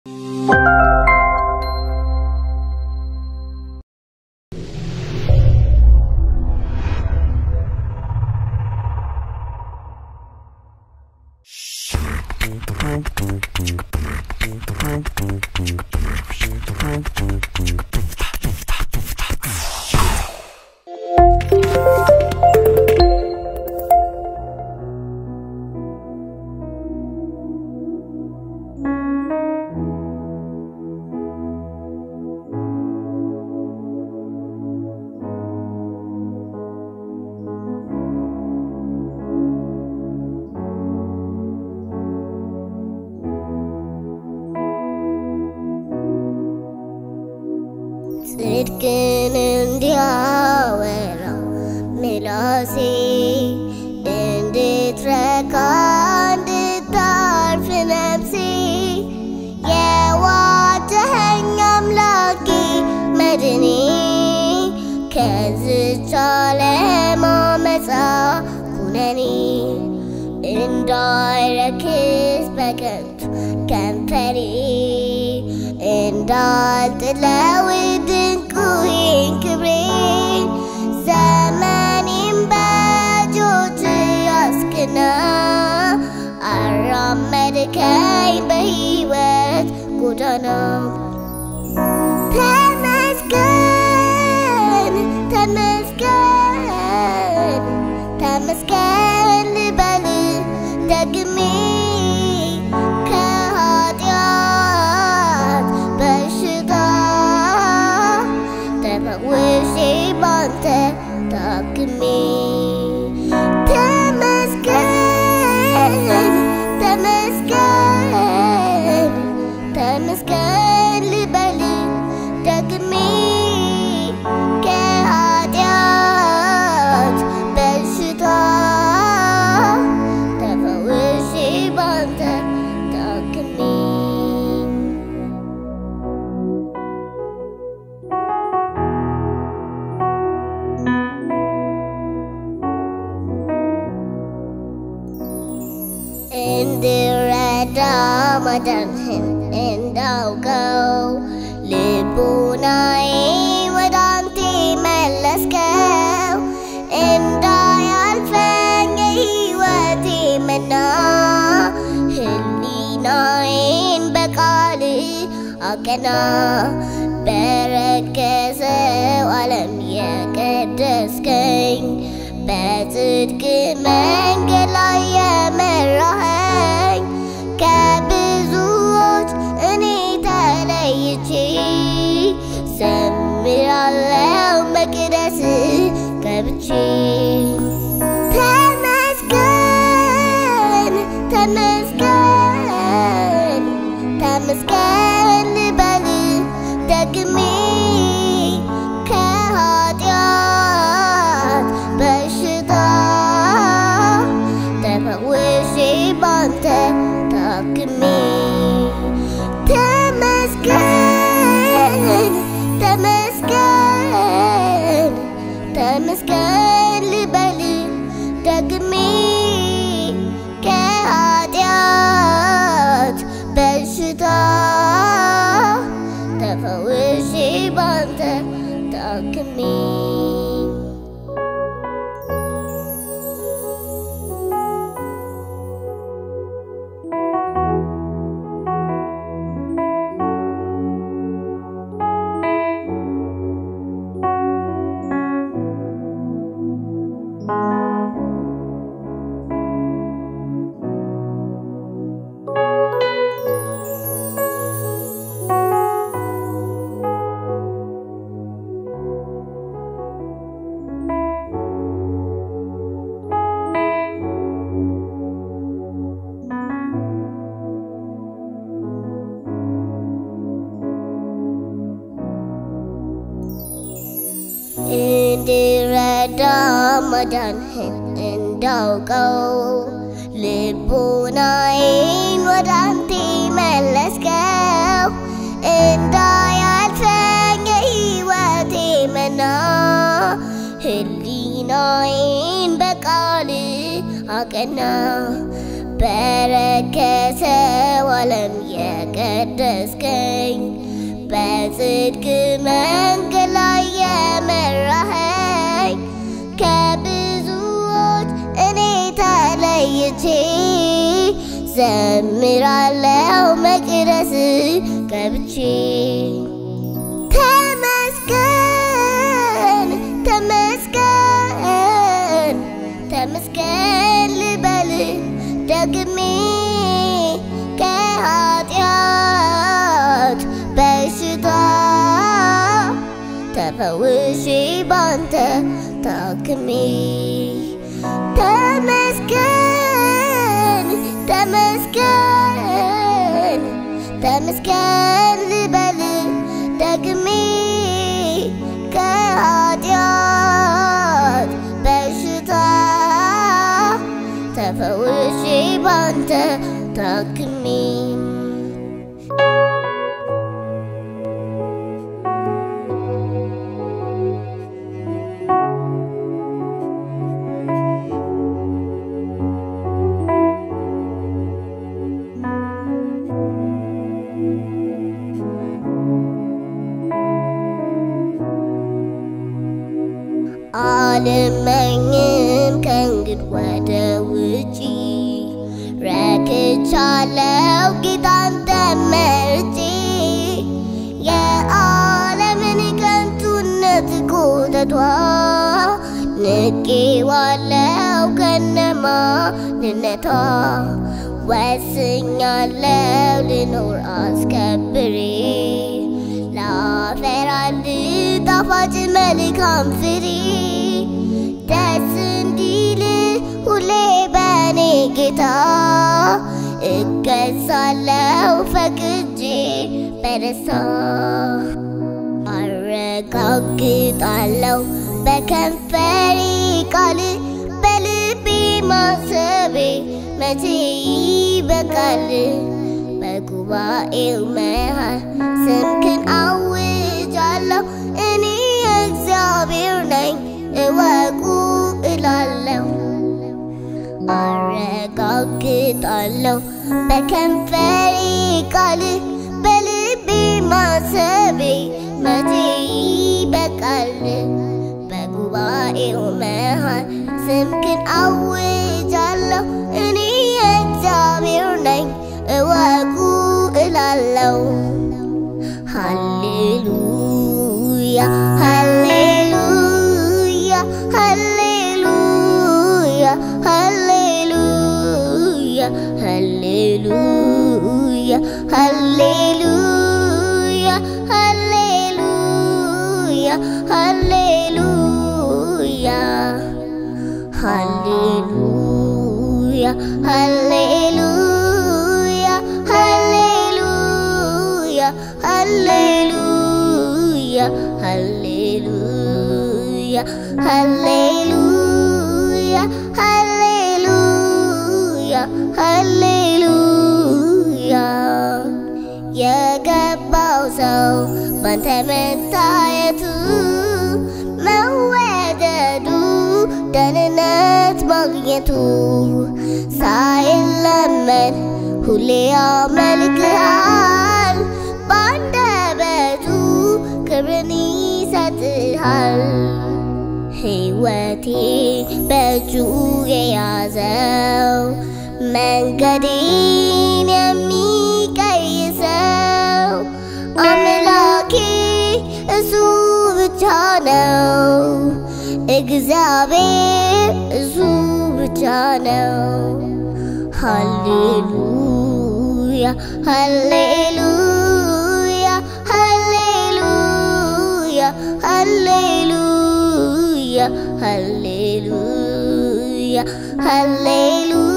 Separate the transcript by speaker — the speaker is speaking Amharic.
Speaker 1: ጽድቅን እንዲያወራ ምላሴ እንድትረካ እንድታርፍ ነፍሴ የዋጀኸኝ አምላኬ መድኔ ከዝች ዓለም አመፃ ኩነኔ እንዳይረክስ በከንቱ ከንፈሬ እንዳልጥለው ድንቁዬን ክብሬን ዘመኔን በእጆች ያስክና አራመድከኝ በሕይወት ጎዳና ተመስገን ተመስገን ተመስገን ልበል ደግሜ ከኃጢአት በሽታ ተፈውሼ ባንተ ታክሜ ተመስገን ተመስገን ተመስገን ልበል ደግሜ ከኃጢአት በሽታ ተፈውሼ ባንተ ታክሜ እንድረዳ ማዳንህን እንዳውቀው ልቡናዬ ወደ አንተ መለስከው እንዳያልፈኝ የሕይወቴ መና ህሊናዬን በቃል አቀና በረከሰው ዓለም የቀደስከኝ በጽድቅ መንገድ ላይ የመራኸኝ ከብዙዎች እኔ ተለይቼ ዘምራለው መቅደስ ገብቼ ተመስገን ተመስገን ተመስገን ልበል ደግሜ ከኃጢአት በሽታ ተፈውሼ ባንተ ታክሜ ተመስገን ተመስገን ተመስገን ልበል ደግሜ ከኃጢአት በሽታ ተፈውሼ ባንተ ታክሜ እንድረዳ ማዳንህን እንዳውቀው ልቡናዬን ወደ አንተ መለስከው እንዳያልፈኝ የሕይወቴ መና ህሊናዬን በቃል አቀና በረከሰው ዓለም የቀደስከኝ በጽድቅ መንገድ ላይ የመራኸኝ ከብዙዎች እኔ ተለይቼ ዘምራለው መቅደስ ገብቼ ተመስገን ተመስገን ተመስገን ልበል ደግሜ ከኃጢአት በሽታ ተፈውሼ ባንተ ታክሜ ተመስገን ተመስገን ተመስገን ልበል ደግሜ ከኃጢአት በሽታ ተፈውሼ ባንተ ታክሜ አልመኝም ከእንግድ ወደ ውጪ ረክቻለው ጌታን ተመርጬ የዓለምን ከንቱነት ኮተቷ ንቄዋለው ከነማንነቷ ወስኛለው ልኖር አስከብሬ ላፈር አንድ ጣፋጭ መልካም ፍሬ ደስ እንዲል ሁሌ በኔ ጌታ እገዛለው ፈቅጄ በደስታ አረጋግጣለው በከንፈሬ ቃል በልቤ ማሰቤ መቼ ይበቃል በጉባኤው መሃል ስምክን አውጃለሁ እኔ እግዚአብሔር ነኝ እወቁ እላለሁ አረጋግጣለሁ በከንፈሬ ቃል በልቤ ማሰቤ መቼ ይበቃል በጉባኤው መሃል ስምክን አውጃለሁ እኔ እግዚአብሔር ነኝ እወቁ እላለሁ ሃሌሉያ ሃሌሉያ ሃሌሉያ ሃሌሉያ ሃሌሉያ ሃሌሉያ ሃሌሉያ ሃሌሉያ ሃሌሉያ ሃሌሉያ ሃሌሉያ ሃሌሉያ ሃሌሉያ ሃሌሉያ ሃሌሉያ ሃሌሉያ የገባው ሰው ባንተ መታየቱ መወደዱ ደህንነት ማግኘቱ ሳይለመን ሁሌ ያመልክሃል ባንደበቱ ክብርን ይሰጥሃል ሕይወቴ በእጁ የያዘው መንገዴን የሚቀይሰው አምላኬ እሱ ብቻ ነው። እግዚአብሔር እሱ ብቻ ነው። ሃሌሉያ ሃሌሉያ ሃሌሉያ ሃሌሉያ ሃሌሉያ ሃሌሉያ